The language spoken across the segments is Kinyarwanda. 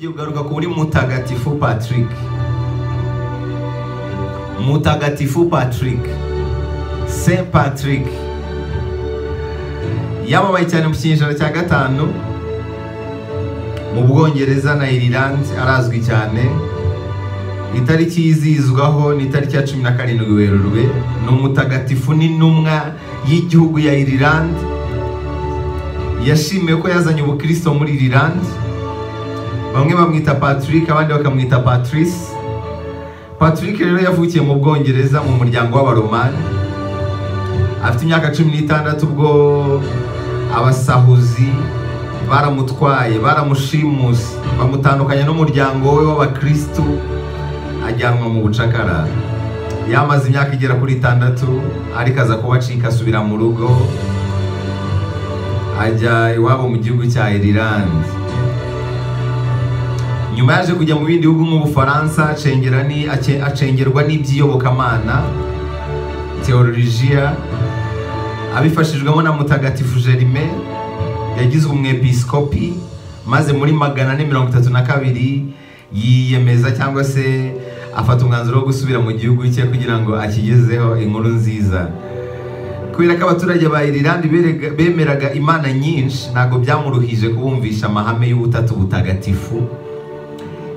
ugaruka kuri mutagatifu patrick mutagatifu patrick saint patrick yamamaye cyane mu kinyejana cya gatanu mu bwongereza na irilandi arazwi cyane itariki yizihizwaho ni itariki ya cumi na karindwi werurwe ni umutagatifu n'intumwa y'igihugu ya irilandi yashimiwe ko yazanye ubukristo muri irilandi bamwe bamwita patrick abandi bakamwita patrice patrick rero yavukiye mu bwongereza mu muryango w'abaromani afite imyaka cumi n'itandatu ubwo abasahuzi baramutwaye baramushimuse bamutandukanya n'umuryango we w'abakristu ajyanwa mu bucakara yamaze imyaka igera kuri itandatu ariko aza kubacika asubira mu rugo ajya iwabo mu gihugu cya irilandi nyuma yaje kujya mu bindi bihugu nk'ubufaransa acengerwa n'iby'iyobokamana teolojiya abifashijwemo na mutagatifu jerime yagizwe umwepiskopi maze muri magana ane mirongo itatu na kabiri yiyemeza cyangwa se afata umwanzuro wo gusubira mu gihugu cye kugira ngo akigezeho inkuru nziza kubera ko abaturage ba irilandi bemeraga imana nyinshi ntabwo byamuruhije kubumvisha amahame y'ubutatu butagatifu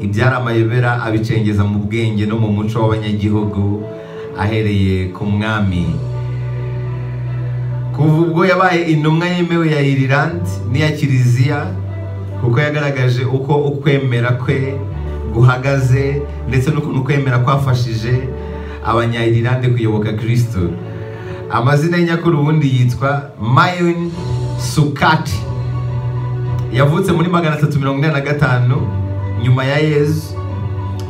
ibyari amayobera abicengeza mu bwenge no mu muco w'abanyagihugu ahereye ku mwami kuva ubwo yabaye intumwa yemewe ya irilandi n'iya kiliziya kuko yagaragaje uko ukwemera kwe guhagaze ndetse n'ukuntu kwemera kwafashije abanyayirilande kuyoboka kirisito amazina ye nyakuri ubundi yitwa mayoni sukati yavutse muri magana atatu mirongo ine na gatanu nyuma ya yezu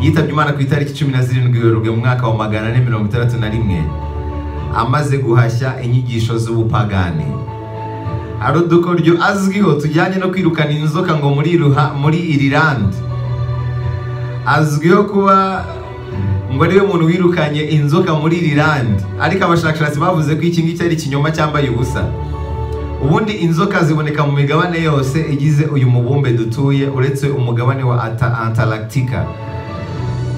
yitabye imana ku itariki cumi na zirindwi werurwe mu mwaka wa magana ane mirongo itandatu na rimwe amaze guhashya inyigisho z'ubupagani hari udukoryo azwiho tujyanye no kwirukana inzoka ngo muri irilandi azwiho kuba ngo ariwe muntu wirukanye inzoka muri irilandi ariko abashakashatsi bavuze ko iki ngiki ari ikinyoma cyambaye ubusa ubundi inzoka ziboneka mu migabane yose igize uyu mubumbe dutuye uretse umugabane wa antaractica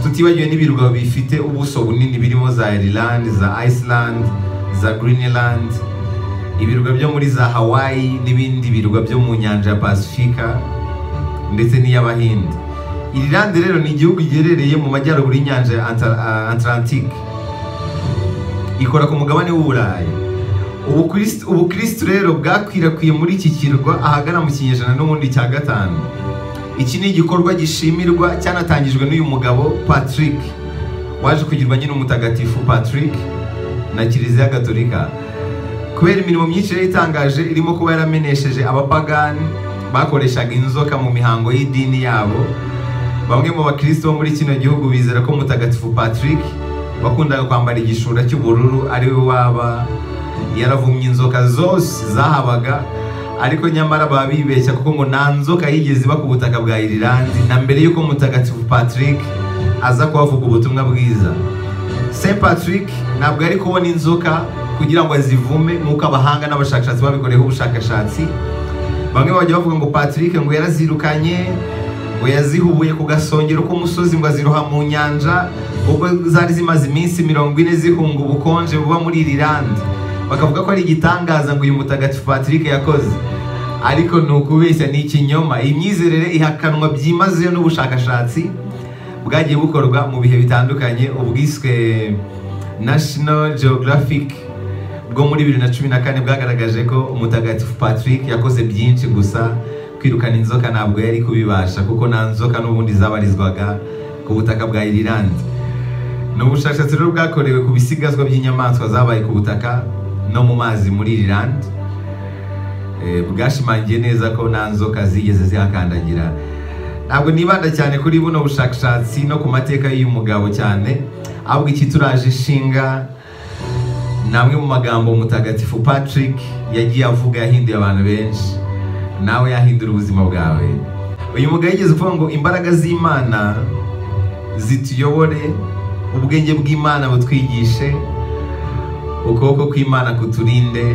tutibagiwe n'ibirwa bifite ubuso bunini birimo za ireland za iceland za greenland ibirwa byo muri za hawaii n'ibindi birwa byo mu nyanja ya pasifika ndetse n'iy'abahinde irilande rero ni igihugu giherereye mu majyaruguru y'inyanja ya Atlantique ikora ku mugabane w'uburayi ubukristu rero bwakwirakwiye muri iki kirwa ahagana mu kinyejana n'ubundi cya gatanu iki ni igikorwa gishimirwa cyanatangijwe n'uyu mugabo patrick waje kugirwa nyine umutagatifu patrick na kiliziya gatolika kubera imirimo myinshi yari itangaje irimo kuba yaramenesheje abapagani bakoreshaga inzoka mu mihango y'idini yabo bamwe mu bakristo bo muri kino gihugu bizera ko mutagatifu patrick wakundaga kwambara igishura cy'ubururu ari we waba yaravumye inzoka zose zahabaga ariko nyamara baba bibeshya kuko ngo nta nzoka yigeze iba ku butaka bwa irilandi na mbere y'uko mutagatifu patrick aza kuhavuga ubutumwa bwiza saint patrick ntabwo ari kubona inzoka kugira ngo azivume nk'uko abahanga n'abashakashatsi babikoreyeho ubushakashatsi bamwe bajya bavuga ngo patrick ngo yarazirukanye ngo yazihubuye ku gasongero k'umusozi ngo aziroha mu nyanja ubwo zari zimaze iminsi mirongo ine zihunga ubukonje buba muri irilandi bakavuga ko ari igitangaza ngo uyu mutagatifu patrick yakoze ariko ni ukubeshya ni ikinyoma iyi myizerere ihakanwa byimazeyo n'ubushakashatsi bwagiye bukorwa mu bihe bitandukanye ubwiswe national geographic bwo muri bibiri na cumi na kane bwagaragaje ko umutagatifu patrick yakoze byinshi gusa kwirukana inzoka ntabwo yari kubibasha kuko nta nzoka n'ubundi zabarizwaga ku butaka bwa irilandi ni ubushakashatsi rero bwakorewe ku bisigazwa by'inyamaswa zabaye ku butaka no mu mazi muri irilandi bwashimangiye neza ko nta nzoka zigeze zihakandagira ntabwo nibanda cyane kuri buno bushakashatsi no ku mateka y'uyu mugabo cyane ahubwo iki turaje ishinga ni amwe mu magambo mutagatifu patrick yagiye avuga yahinduye abantu benshi nawe yahindura ubuzima bwawe uyu mugabo yigeze uvuga ngo imbaraga z'imana zituyobore ubwenge bw'imana butwigishe ukuboko kw'imana kuturinde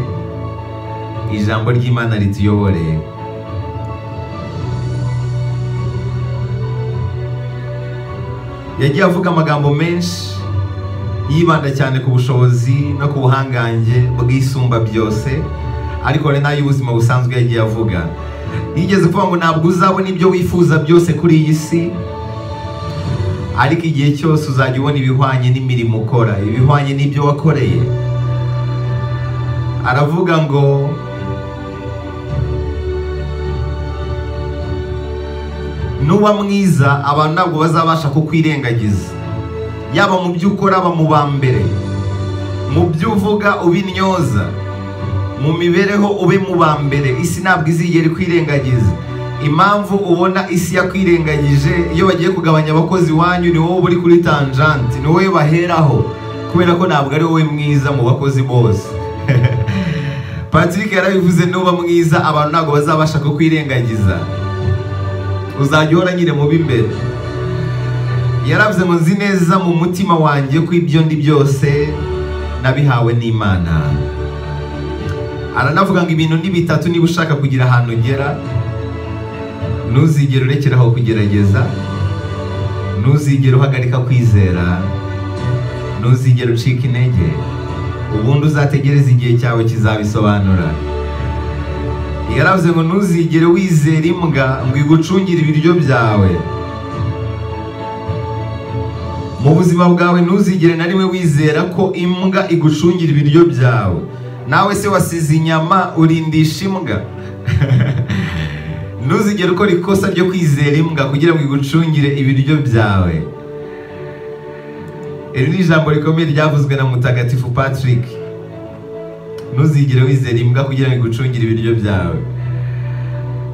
ijambo ry'imana rituyobore yagiye avuga amagambo menshi yibanda cyane ku bushobozi no ku buhangange bwisumba byose ariko hari n'ay'ubuzima busanzwe yagiye avuga yigeze kuvuga ngo ntabwo uzabona ibyo wifuza byose kuri iyi si ariko igihe cyose uzajya ubona ibihwanye n'imirimo ukora ibihwanye n'ibyo wakoreye aravuga ngo nuba mwiza abantu ntabwo bazabasha kukwirengagiza yaba mu byo ukora bamubambere mu byo uvuga ubinyoza mu mibereho ube mubambere isi ntabwo izigera ikwirengagiza impamvu ubona isi yakwirengagije iyo bagiye kugabanya abakozi iwanyu ni wowe uri kuri tanjanti ni wowe baheraho kubera ko ntabwo ari wowe mwiza mu bakozi bose patrick yarabivuze nuba mwiza abantu ntabwo bazabasha kukwirengagiza uzajya uhora nyine mu b'imbere yaravuze ngo nzi neza mu mutima wanjye ko ibyo ndi byose nabihawe n'imana aranavuga ngo ibintu ni bitatu niba ushaka kugira ahantu ugera ntuzigere urekera aho kugerageza ntuzigere uhagarika kwizera ntuzigere ucika intege ubundi uzategereza igihe cyawe kizabisobanura yaravuze ngo ntuzigere wizera imbwa ngo igucungire ibiryo byawe mu buzima bwawe ntuzigere na rimwe wizera ko imbwa igucungira ibiryo byawe nawe se wasize inyama urindisha imbwa ntuzigere ukora ikosa ryo kwizera imbwa kugira ngo igucungire ibiryo byawe iri ni ijambo rikomeye ryavuzwe na mutagatifu patrick ntuzigere wizera imbwa kugira ngo igucungire ibiryo byawe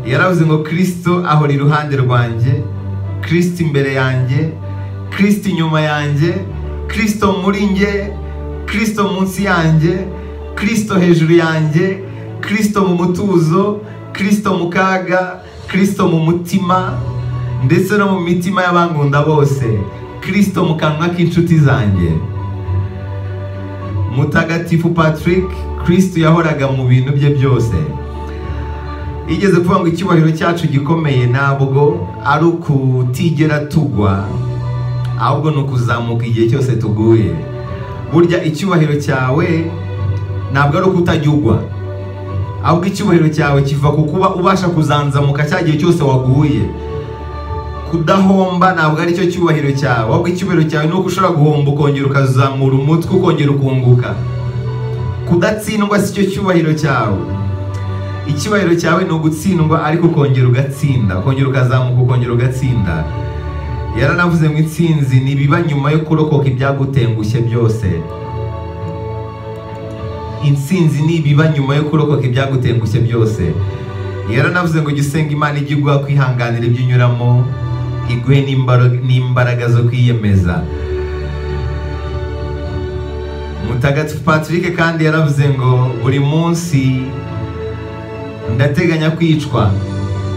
yaravuze ngo kirisito ahora iruhande rwanjye kirisito imbere yanjye kirisito inyuma yanjye kirisito muri nge kirisito munsi yanjye kirisito hejuru yanjye kirisito mu mutuzo kirisito mu kaga kirisito mu mutima ndetse no mu mitima y'abangunda bose kirisito mu kanwa k'inshuti zanjye mutagatifu patrick kirisito yahoraga mu bintu bye byose yigeze kuvuga ngo icyubahiro cyacu gikomeye ntabwo ari ukutigera tugwa ahubwo ni ukuzamuka igihe cyose tuguye burya icyubahiro cyawe ntabwo ari uko utajya ugwa ahubwo icyubahiro cyawe kiva ku kuba ubasha kuzanzamuka cya gihe cyose waguye kudahomba ntabwo ari cyo cyubahiro cyawe ahubwo icyubahiro cyawe ni uko ushobora guhomba ukongera ukazamura umutwe ukongera ukunguka kudatsindwa si cyo cyubahiro cyawe icyubahiro cyawe ni ugutsindwa ariko ukongera ugatsinda ukongera ukazamuka ukongera ugatsinda yaranavuze ngo itsinzi ni ibiba nyuma yo kurokoka ibyagutengushye byose intsinzi ni ibiba nyuma yo kurokoka ibyagutengushye byose yaranavuze ngo gisenga imana ijye iguha kwihanganira ibyo unyuramo iguhe n'imbaraga zo kwiyemeza mutagatifu patrick kandi yaravuze ngo buri munsi ndateganya kwicwa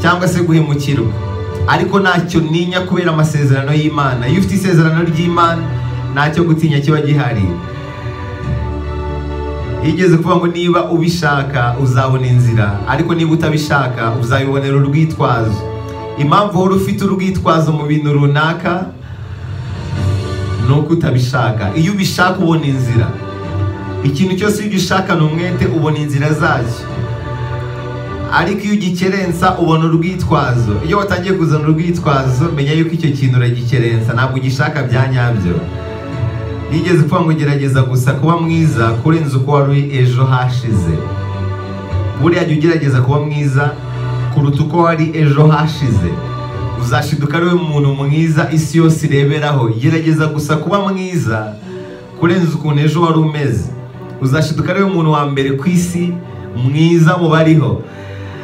cyangwa se guhemukirwa ariko ntacyo ninya kubera amasezerano y'imana iyo ufite isezerano ry'imana ntacyo gutinya kiba gihari yigeze kuvuga ngo niba ubishaka uzabona inzira ariko niba utabishaka uzabibonera urwitwazo impamvu uhora ufite urwitwazo mu bintu runaka ni uko utabishaka iyo ubishaka ubona inzira ikintu cyose iyo ugishaka ni umwete ubona inzira zacyo ariko iyo ugikerensa ubona urwitwazo iyo watangiye kuzana urwitwazo menya yuko icyo kintu uragikerensa ntabwo ugishaka bya nyabyo yigeze kuvuga ngo gerageza gusa kuba mwiza kurenza uko wari uri ejo hashize buriya jya ugerageza kuba mwiza kuruta uko wari ejo hashize uzashiduka ari we muntu mwiza isi yose ireberaho gerageza gusa kuba mwiza kurenza ukuntu ejo wari umeze uzashiduka ari we muntu wa mbere ku isi mwiza mu bariho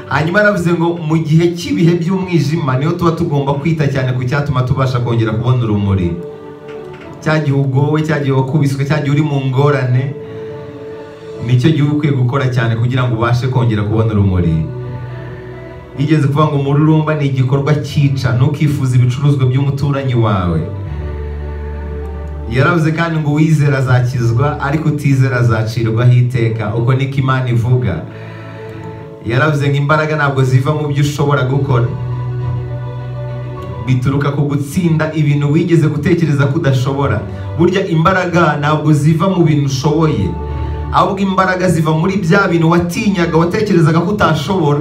hanyuma aravuze ngo mu gihe cy'ibihe by'umwijima niho tuba tugomba kwita cyane ku cyatuma tubasha kongera kubona urumuri cya gihe ugowe cya gihe wakubiswe cya gihe uri mu ngorane nicyo gihe uba ukwiye gukora cyane kugira ngo ubashe kongera kubona urumuri yigeze kuvuga ngo umururumba ni igikorwa cyica ntukifuze ibicuruzwa by'umuturanyi wawe yaravuze kandi ngo uwizera azakizwa ariko utizera azacirwaho iteka uko niko imana ivuga yaravuze ngo imbaraga ntabwo ziva mu byo ushobora gukora bituruka ku gutsinda ibintu wigeze gutekereza ko udashobora burya imbaraga ntabwo ziva mu bintu ushoboye ahubwo imbaraga ziva muri bya bintu watinyaga watekerezaga ko utashobora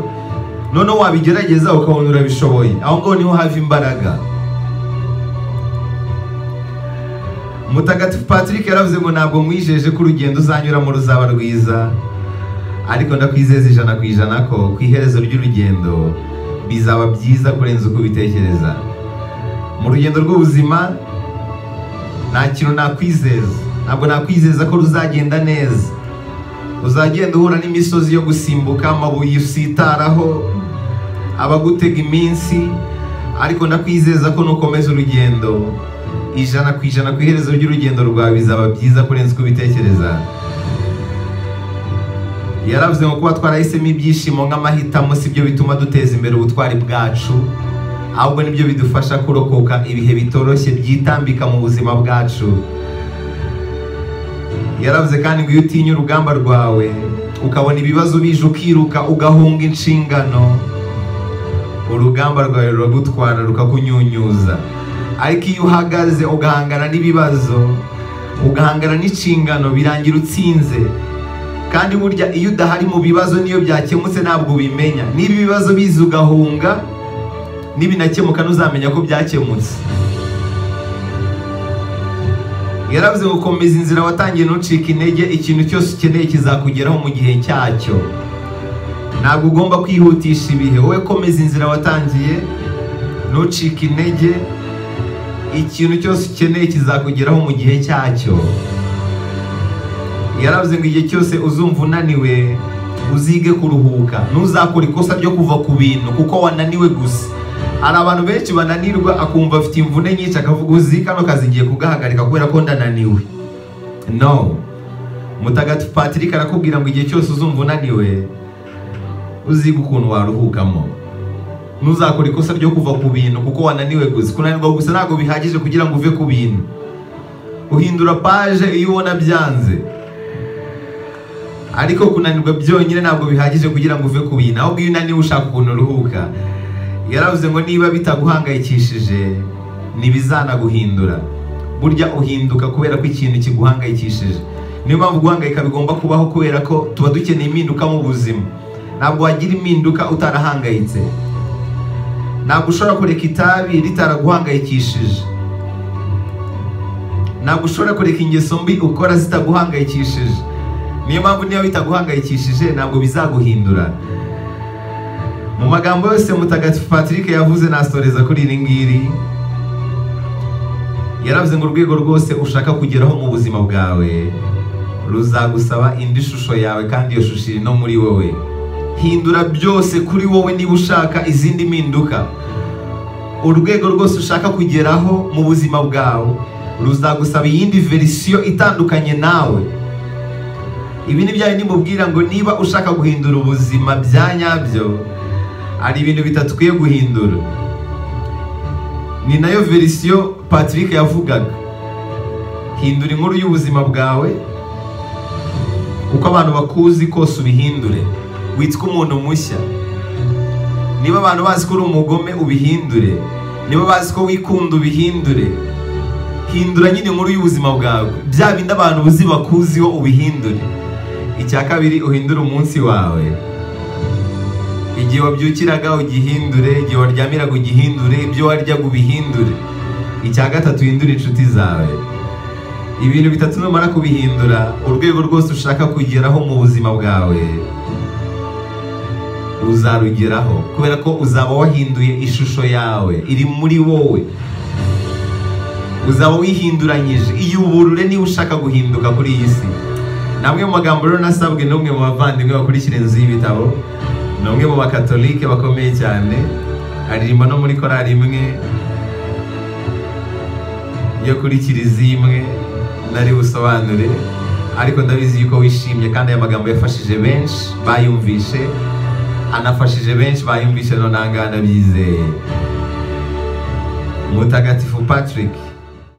noneho wabigerageza ukabona urabishoboye aho ngaho niho hava imbaraga mutagatifu patrick yaravuze ngo ntabwo mwijeje ko urugendo uzanyuramo ruzaba rwiza ariko ndakwizeza ijana ku ijana ko ku iherezo ry'urugendo bizaba byiza kurenza uko ubitekereza mu rugendo rw'ubuzima nta kintu nakwizeza ntabwo nakwizeza ko ruzagenda neza uzagenda uhura n'imisozi yo gusimbuka amabuye usitaraho abagutega iminsi ariko ndakwizeza ko nukomeza urugendo ijana ku ijana ku iherezo ry'urugendo rwawe bizaba byiza kurenza uko ubitekereza yaravuze ngo kuba twarahisemo ibyishimo nk'amahitamo si byo bituma duteza imbere ubutwari bwacu ahubwo nibyo bidufasha kurokoka ibihe bitoroshye byitambika mu buzima bwacu yaravuze kandi ngo iyo utinya urugamba rwawe ukabona ibibazo bije ukiruka ugahunga inshingano urugamba rwawe ruragutwara rukakunyunyuza ariko iyo uhagaze ugahangana n'ibibazo ugahangana n'inshingano birangira utsinze kandi burya iyo udahari mu bibazo niyo byakemutse ntabwo ubimenya niba ibibazo biza ugahunga nibinakemuka ntuzamenya ko byakemutse yaravuze ngo komeza inzira watangiye ntucike intege ikintu cyose ukeneye kizakugeraho mu gihe cyacyo ntabwo ugomba kwihutisha ibihe wowe komeza inzira watangiye ntucike intege ikintu cyose ukeneye kizakugeraho mu gihe cyacyo yaravuze ngo igihe cyose uzumva unaniwe uzige kuruhuka ntuzakore ikosa ryo kuva ku bintu kuko wananiwe gusa hari abantu benshi bananirwa akumva afite imvune nyinshi akavuga uzi kano kazi ngiye kugahagarika kubera ko ndananiwe no mutagatifu patrick arakubwira ngo igihe cyose uzumva unaniwe uzige ukuntu waruhukamo ntuzakore ikosa ryo kuva ku bintu kuko wananiwe gusa kunanirwa gusa ntabwo bihagije kugira ngo uve ku bintu uhindura paje iyo ubona byanze ariko kunanirwa byonyine ntabwo bihagije kugira ngo uve ku bintu ahubwo iyo unaniwe ushaka ukuntu uruhuka yaravuze ngo niba bitaguhangayikishije ntibizanaguhindura burya uhinduka kubera ko ikintu kiguhangayikishije niyo mpamvu guhangayika bigomba kubaho kubera ko tuba dukeneye impinduka mu buzima ntabwo wagira impinduka utarahangayitse ntabwo ushobora kureka itabi ritaraguhangayikishije ntabwo ushobora kureka ingeso mbi ukora zitaguhangayikishije niyo mpamvu niyo bitaguhangayikishije ntabwo bizaguhindura mu magambo yose mutagatifu patrick yavuze nasoreza kuri iri ngiri yaravuze ngo urwego rwose ushaka kugeraho mu buzima bwawe ruzagusaba indi shusho yawe kandi iyo shusho iri no muri wowe hindura byose kuri wowe niba ushaka izindi mpinduka urwego rwose ushaka kugeraho mu buzima bwawe ruzagusaba iyindi verisiyo itandukanye nawe ibi ni bya bindi mubwira ngo niba ushaka guhindura ubuzima bya nyabyo hari ibintu bitatwiye guhindura ni nayo verisiyo patrick yavugaga hindura inkuru y'ubuzima bwawe uko abantu bakuzi kose ubihindure witwa umuntu mushya niba abantu bazi ko uri umugome ubihindure niba bazi ko wikunda ubihindure hindura nyine inkuru y'ubuzima bwawe bya bindi abantu uzi bakuziho ubihindure icya kabiri uhindure umunsi wawe igihe wabyukiraga ugihindure igihe waryamiraga ugihindure ibyo waryaga ubihindure icya gatatu uhindure inshuti zawe ibintu bitatu numara kubihindura urwego rwose ushaka kugeraho mu buzima bwawe uzarugeraho kubera ko uzaba wahinduye ishusho yawe iri muri wowe uzaba wihinduranyije iyuburure niba ushaka guhinduka kuri iyi si namwe mu magambo rero nasabwe n'umwe mu bavandimwe bakurikira inzu y'ibitabo ni umwe mu bakatolike bakomeye cyane aririmba no muri korari imwe yo kuri kiliziya imwe nari busobanure ariko ndabizi yuko wishimye kandi aya magambo yafashije benshi bayumvishe anafashije benshi bayumvishe none aha ngaha ndabyizeye mutagatifu patrick